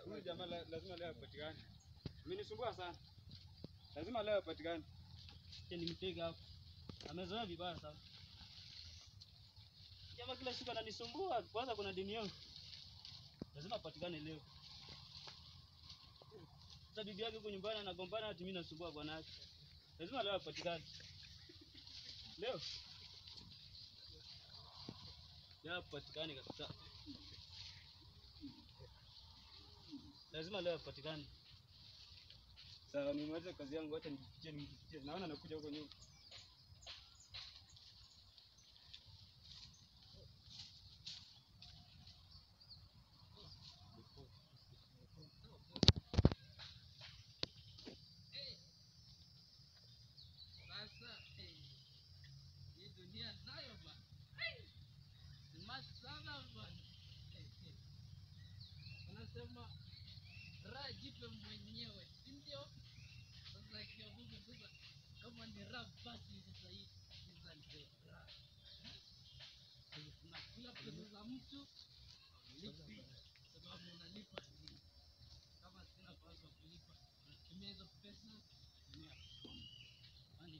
Huyu jamaa la- lazima leo apatikane. Amenisumbua sana. Lazima leo apatikane. Acha nimpiga hapo. Amezoea vibaya sana. Jamaa kila siku ananisumbua. Kwanza kuna dini yangu. Lazima apatikane leo. Sasa bibi yake huko nyumbani anagombana ati mimi nasumbua bwana yake. Lazima leo apatikane. Leo. Leo apatikane kabisa. Lazima leo apatikane. Sawa, nimaliza kazi yangu, acha nijifiche nijifiche. Naona nakuja huko nyuma. Sasa eh, hii dunia nayo bwana, Eh, smart sana bwana. Eh, eh. Wanasema raha jipe mwenyewe, si ndio? Sasa ikiwa Mungu sasa, kama ni raha basi sasa hii sasa ndio raha. Eh, Unakula pesa za mtu lipi, sababu unalipa nini? Kama sina pesa kulipa, unatumia hizo pesa tumia Yaani,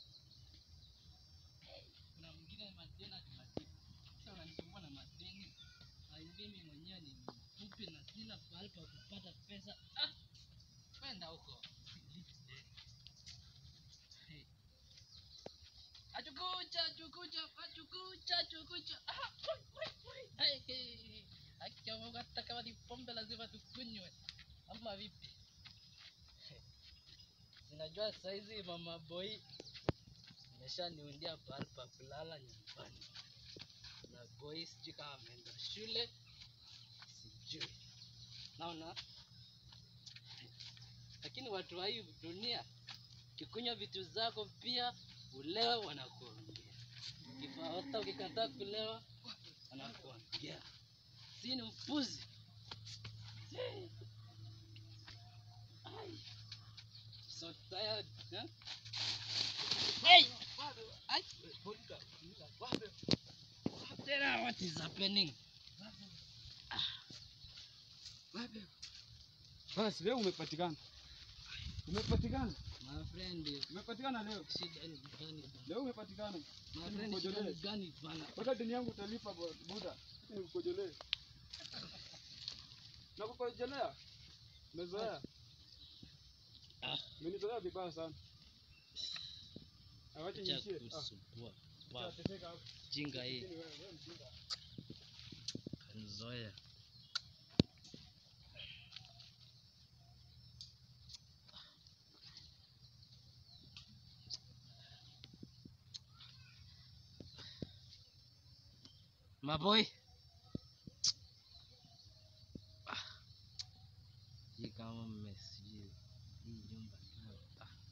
kuna mwingine madeni ati madeni. Sasa unanisumbua na madeni. Na mimi mwenyewe ni mfupi na sina pahali pa kupata pesa. Ah, kwenda huko. Silipi deni. Hey. Achukucha, achukucha, achukucha, achukucha. Ah, wai, wai, wai. Hey, hey. Haki ya Mungu, hata kama ni pombe lazima tukunywe. Ama vipi? Hey. Sinajua saizi mama boy ameshaniundia pahali pa kulala nyumbani, na boy sijui kama ameenda shule, sijui naona. Lakini watu wa hii dunia, ukikunywa vitu zako pia ulewe, wanakuongea Ukifa- hata ukikataa kulewa wanakuongea, si ni mpuzi? Hey. Ai. So tired, huh? Hey! Ay! Tena, what is happening? Basi leo umepatikana. Umepatikana. My friend, Umepatikana leo. shida ni gani bana? Leo umepatikana. My friend, shida ni gani bana? Mpaka deni yangu utalipa bu- buda. Nikukojolee. Nakukojolea. Umezoea. Ah. Umenizoea vibaya sana. Awache Acha niishie. Ah, kusumbua. Wow, tateseka hapo. jinga hii Lakini wewe, wewe mjinga. kanizoea. Maboy. Ah. Hii kama mmesijui hii nyumba nayo. Ah.